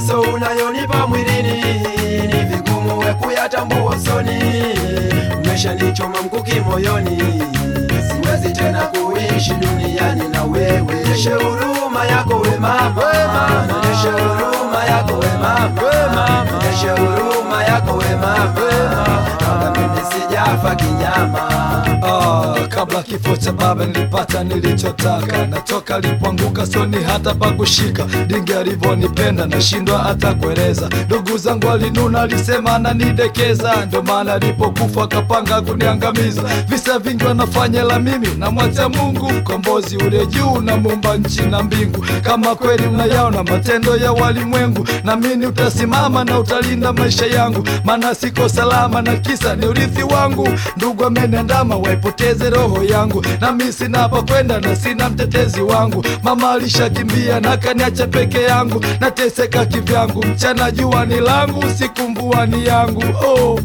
mateso unayonipa mwilini ni vigumu we kuyatambua usoni, umeshanichoma mkuki moyoni, siwezi tena kuishi duniani na wewe. Nyeshe huruma yako we mama, nyeshe huruma yako we mama, nyeshe huruma yako we mama, kama mimi sijafa kinyama. Ah, kabla kifo cha baba nilipata nilichotaka, na toka alipoanguka soni hata pakushika. Dingi alivyonipenda nashindwa hata kueleza. Ndugu zangu alinuna, alisema ananidekeza, ndo maana alipokufa akapanga kuniangamiza. Visa vingi wanafanya, la mimi namwacha Mungu mkombozi ule juu na muumba nchi na mbingu. Kama kweli unayaona matendo ya walimwengu, namini utasimama na utalinda maisha yangu, maana siko salama na kisa ni urithi wangu. Ndugu ameniandama waipoteze roho yangu, nami sina pa kwenda na sina mtetezi wangu. Mama alishakimbia na kaniacha peke yangu, nateseka kivyangu, mchana jua ni langu, usiku mvua ni yangu. Oh.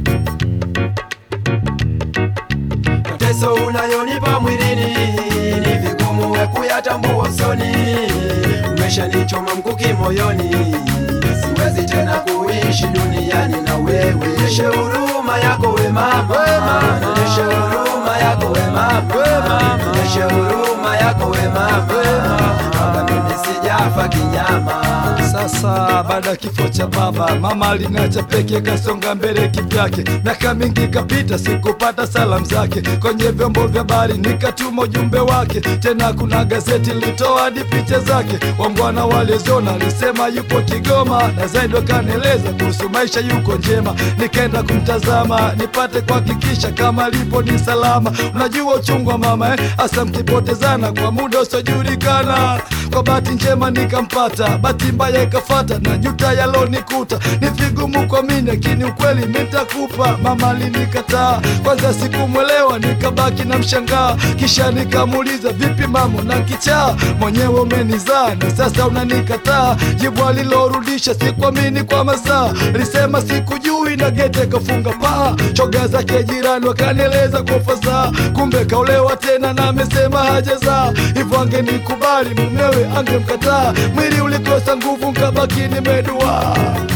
mateso unayonipa mwilini ni vigumu we kuyatambua usoni, umeshanichoma mkuki moyoni, siwezi tena kuishi duniani na wewe. Nyeshe huruma yako we mama, nyeshe huruma yako we mama, nyeshe huruma yako we mama, kama mimi sijafa kinyama. Sasa baada ya kifo cha baba, mama aliniacha peke, kasonga mbele kivyake. Miaka mingi ikapita, sikupata salamu zake. Kwenye vyombo vya habari nikatuma ujumbe wake, tena kuna gazeti lilitoa hadi picha zake. Wangwana waliziona, alisema yupo Kigoma, na zaidi wakanieleza kuhusu maisha yuko njema. Nikaenda kumtazama nipate kuhakikisha kama alipo ni salama. Unajua uchungu wa mama eh, hasa mkipotezana kwa muda usiojulikana. Kwa bahati njema nikampata, bahati mbaya ikafata na juta yalonikuta. Ni vigumu kuamini, lakini ukweli nitakupa. Mama alinikataa kwanza, sikumwelewa nikabaki na mshangaa, kisha nikamuuliza vipi mama, na kichaa mwenyewe umenizaa na sasa unanikataa? Jibu alilorudisha sikuamini kwa masaa, lisema sikujui na gete kafunga paa. Choga zake jirani wakanieleza kwa fasaha, kumbe kaolewa tena na amesema hajazaa. Hivyo angenikubali mumewe angemkataa, mwili ulikosa nguvu nkabaki nimedua.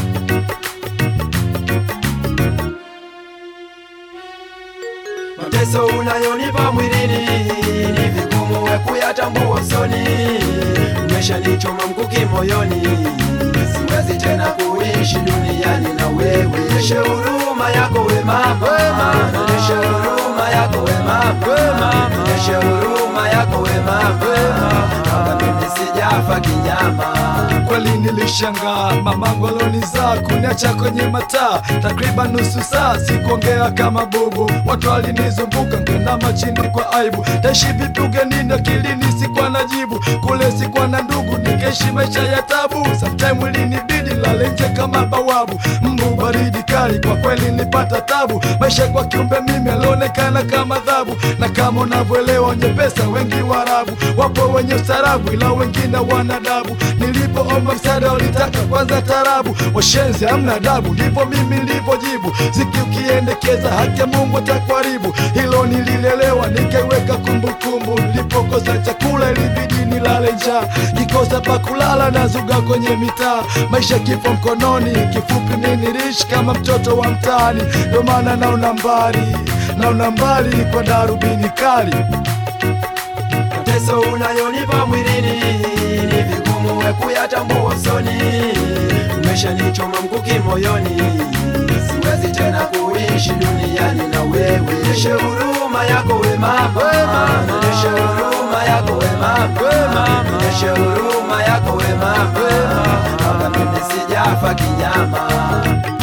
mateso unayonipa mwilini ni vigumu we kuyatambua usoni, umeshanichoma mkuki moyoni, siwezi tena kuishi duniani na wewe. Nyeshe huruma yako we mama, nyeshe huruma yako we mama, nyeshe huruma yako we mama, kama mimi sijafa kinyama. Kweli nilishangaa mamangu alonizaa kuniacha kwenye mataa takriban nusu saa, sikuongea kama bubu. Watu walinizunguka ngenama chini kwa aibu, taishi vipi ugenini? Akilini sikuwa na jibu, kule sikuwa na ndugu, nikaishi maisha ya tabu. Sometime ilinibidi lale nje kama bawabu, mbu baridi kali, kwa kweli nilipata tabu. Maisha kwa kiumbe mimi alionekana kama adhabu, na kama unavyoelewa wenye pesa wengi Waarabu, wapo wenye ustarabu, ila wengine wanadabu. Nilipoomba msaada walitaka kwanza tarabu, washenzi hamna adabu, ndipo mimi nilivyojibu, ziki ukiendekeza haki ya Mungu atakuharibu. Hilo nililelewa nikaiweka kumbukumbu, nilipokosa chakula ilibidi nilale njaa, kikosa pa kulala nazuga kwenye mitaa, maisha kifo mkononi, kifupi mimi niliishi kama mtoto wa mtaani, ndio maana naona mbali, naona mbali kwa darubini kali. mateso unayonipa mwilini ni vigumu we kuyatambua usoni, umeshanichoma mkuki moyoni, siwezi tena kuishi duniani na wewe. Nyeshe huruma yako we mama, nyeshe huruma yako we mama, nyeshe huruma yako we mama, kama mimi sijafa kinyama.